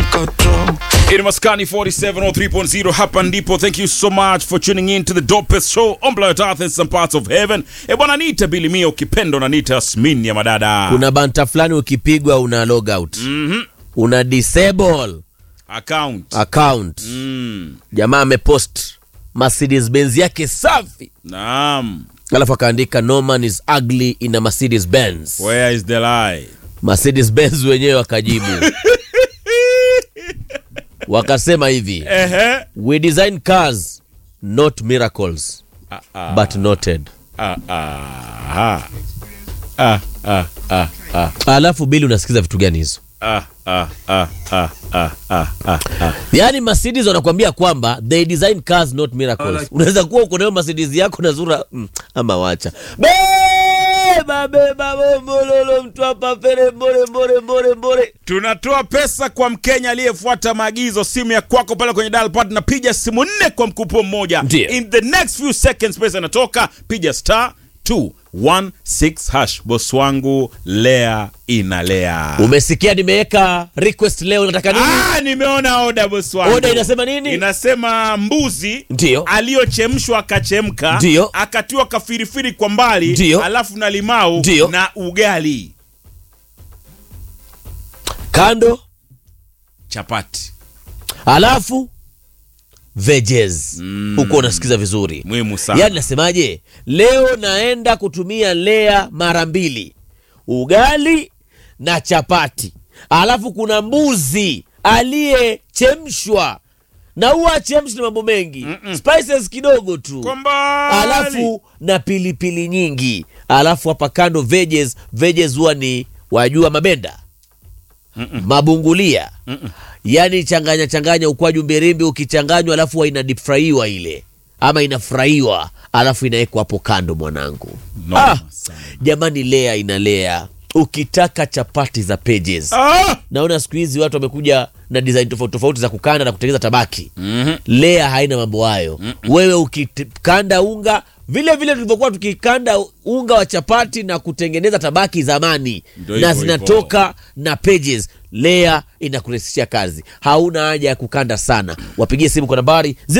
control. In Maskani 4703.0 hapa ndipo. Thank you so much for tuning in to the dopest show on planet Earth and some parts of heaven. E bwana, nita Bilimia ukipendo na nita Asmin ya madada. kuna banta fulani ukipigwa una log out una disable account. account Mm. jamaa amepost mercedes benz yake safi Naam. alafu akaandika no man is ugly in a mercedes benz Where is the lie? mercedes benz wenyewe wakajibu wakasema hivi Ehe. we design cars not miracles Ah, ah, but noted ah, ah, ah. Ah, ah, ah, ah, alafu bili unasikiza vitu gani hizo ah, ah, ah, ah, ah, ah, ah, ah. yaani mercedes wanakuambia kwamba they design cars not miracles unaweza kuwa uko nayo mercedes yako na zura mm, ama wacha beba beba bombololo mtu hapa pere mbore mbore mbore mbore tunatoa pesa kwa mkenya aliyefuata maagizo simu ya kwako pale kwenye dial pad na piga simu nne kwa mkupuo mmoja Ndiyo. in the next few seconds pesa inatoka piga star 216 hash bos wangu lea inalea umesikia nimeweka request leo nataka nini Ah, nimeona oda bosi wangu. Oda inasema nini? Inasema mbuzi Ndiyo. aliyochemshwa akachemka, Ndiyo. akatiwa kafirifiri kwa mbali, Ndiyo. alafu na limau Ndiyo. na ugali kando chapati. alafu veges huko unasikiza vizuri Muhimu sana. yaani nasemaje leo naenda kutumia lea mara mbili ugali na chapati alafu kuna mbuzi aliyechemshwa na huwa achemshi na mambo mengi spices kidogo tu Kwa mbali. alafu na pilipili nyingi alafu hapa kando veges veges huwa ni wajua mabenda mabungulia yaani changanya changanya ukwaju mbirimbi ukichanganywa alafu huwa inadipfraiwa ile ama inafurahiwa alafu inawekwa hapo kando mwanangu Noma ah, sana. jamani lea inalea ukitaka chapati za pages Ah! naona siku hizi watu wamekuja na design tofauti tofauti za kukanda na kutengeneza tabaki mm-hmm. lea haina mambo hayo mm-hmm. wewe ukikanda unga vile vile tulivyokuwa tukikanda unga wa chapati na kutengeneza tabaki zamani Ndio na hivyo zinatoka na pages lea inakurahisishia kazi hauna haja ya kukanda sana wapigie simu kwa nambari